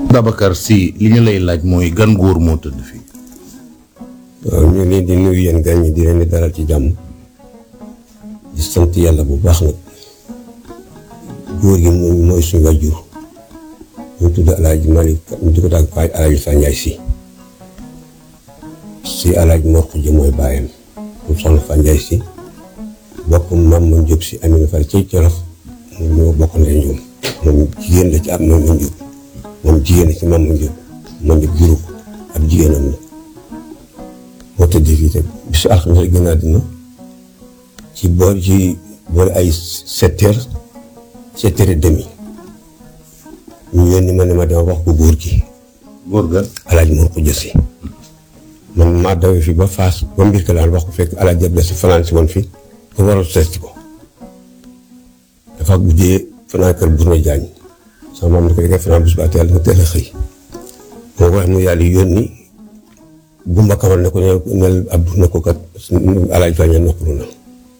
Babacar Sy li ñu lay laaj mooy gan góor moo tëdd fii. waaw ñu leen di nuyu yéen gan ñi di leen di dalal ci jàmm di sant yàlla bu baax nag góor gi moom mooy suñu wajur ñu tudd Alaaji Malick ñu di ko daal Faye Alaaji Fa Njaay si si Alaaji Mor Xuja mooy bàyyam mu soxna Fa Njaay si bokk maam ma Jóob si Amina Fall ci Jolof moom ñoo bokk ndey ñoom moom jigéen la ci am maam ma Jóob moom jigéen la ci maam ma Jóob man di guru ko ab jigéenam la moo tëdd fii te bisu alxames la gën a àddina ci boor ci boori ay sept heures sept heures et demi ñu yónni ma ne ma dama wax ko góor gi góor ga. alaaj moo ko jësi man maa dawee fi ba Fass ba mbir ka daal wax ko fekk alaaj jab si fanaan si woon fi te waral seet ko dafa guddee fanaan kër Bourma Jaañ sama maam ne ko dangay fanaan bis ba teel nga teel a xëy moo ko wax mu yàlla yónni Gumba Kamal ne ko ne nel Abdou ne ko kat alaaj Faña noppalu na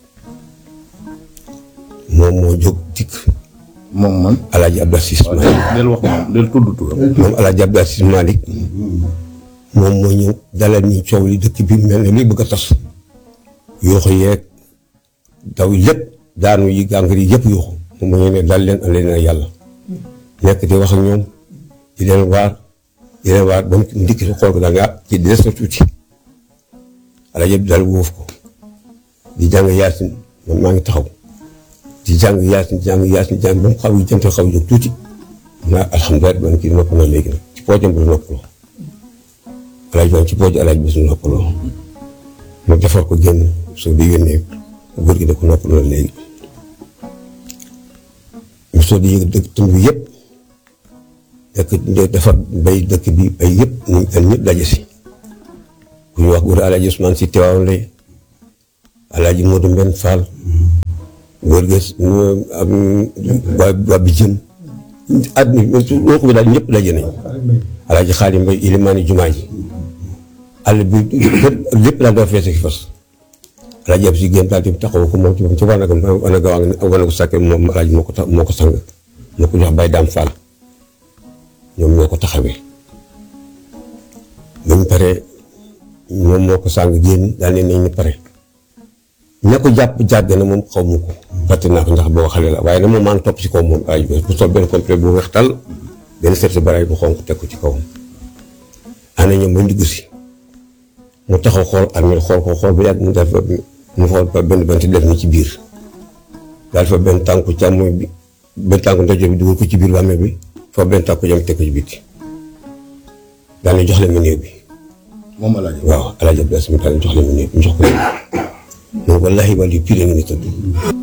moom moo jóg dikk moom man. alaaji Abdou Assis waaw Malick del wax moom del tudd turam. moom alaaji Abdou Assis Malick moom moo ñëw dalal ni coow li dëkk bi mel ne luy bëgg a tas yooxu yeeg daw lépp daanu yi gàngar yi yëpp yooxu moom moo ñëw ne dal leen am leen ak yàlla nekk di wax ak ñoom di leen waar di leen waar ba mu ndikk si xool ko daal nga ci des na tuuti alaaji Abdou daal wóof ko di jàng yaasin man maa ngi taxaw di jàng yaasin jàng yaasin jàng ba mu xaw yi jant xaw jóg tuuti naa alhamdulilah man kii nopp na léegi nag ci poojam bi la noppaloo alaaj man ci pooju alaaj bi su noppaloo mu defar ko génn soo di yónnee góor gi da ko noppaloo léegi mu soo di yëg dëkk tund bi yëpp dëkk defar bay dëkk bi bay yëpp ñu gan ñëpp daje si ku ñu wax góor alaaj Usmaan si teewaaw lay alaaji Modou Mbenn Fall góor gi waa waa bi jëm àdduna loo ko bi daal ñëpp daje nañ alaaji Xaadim Mbay ilimaani jumaa ji àll bi lépp daal dafa fees ak fas alaaji ab si génn daal di taxaw ko moom ci moom ci wanagam wanaga waa ngi wanagu sàkke moom alaaji moo ko tax moo ko sang moo ko jox bay daam Fall ñoom ñoo ko taxawee buñ paree moom moo ko sàng génn daal ne nañ ñu pare ña ko jàpp jàgg na moom xaw ma ko fàtte naa ko ndax boo xale la waaye nag moom maa ngi topp ci kaw moom ay bu sol benn complet bu weex tal benn seet baraay bu xonk teg ko ci kawam ana ñoom ba ndigg si mu taxaw xool armée xool ko xool ba yàgg mu def mu xool ba benn bant def ni ci biir daal fa benn tànku càmmoñ bi benn tànku ndajoor bi dugal ko ci biir bàmmeel bi fa benn tànku jam teg ko ci biti daal ne jox leen ma néew bi moom El Hadj. waaw El Hadj Abdou Assis daal ne jox leen ma néew bi ñu jox ko néew bi moom wallaahi wàllu pire nga ni tëdd